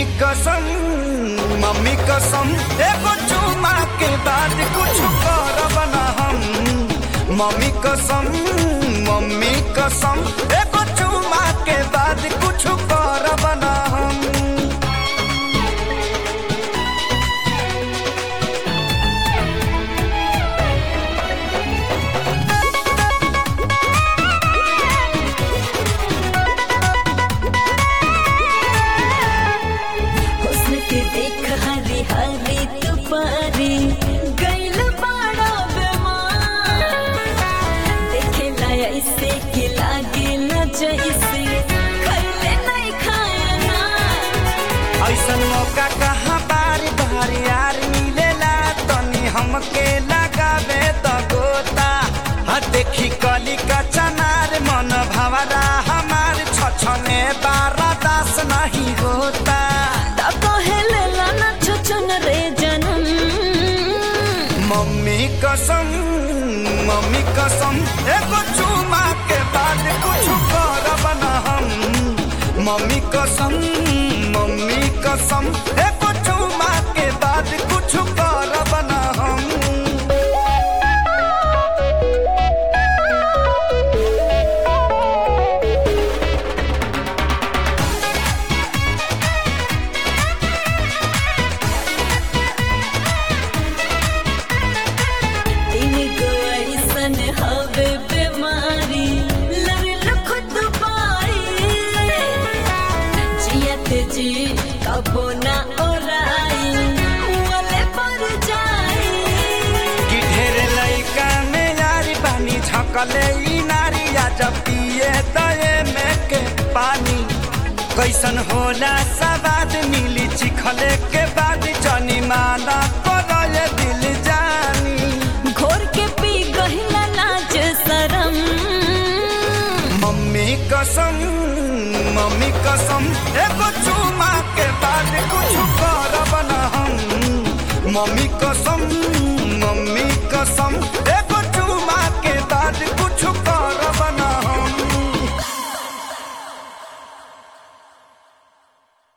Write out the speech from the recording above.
mummy कसम mummy कसम एगो चुमा के बाद कुछ करब ना हम मम्मी कसम मम्मी कसम एगो चुमा के बाद कुछ करब ना हम हुस्न के देख हरी हरी तुपारी गैल बाड़ा बेमार देखेला ऐसे कि लागे न जैसे खैले नहीं खाना ऐसन मौका कहाँ बार बार यार मिलेला तनी हमके लगावे त गोता हा देखी कली का चनार मन भवरा हमार छछने बारा दास नहीं होता ता कहेले लाना छुचुन रे जनम मम्मी कसम मम्मी कसम एगो चुमा के बाद कुछ करब ना हम मम्मी कसम मम्मी कसम एगो चुमा के बाद कुछ करब ना हम तीन गो ऐसन हवे बीमारी लड़ल खुद पाई जियत जी कबो ना ओराई वाले पर जाई कि ढेर लइका में यारी पानी झकले ई नारी आ जब पिए दए में के पानी कैसन होला सवाद मिली चिखले के बाद जनी माना करले दिल जानी घोर के पी गहिला लाज शरम मम्मी कसम मम्मी कसम एगो चुमा के बाद कुछ करब ना हम मम्मी कसम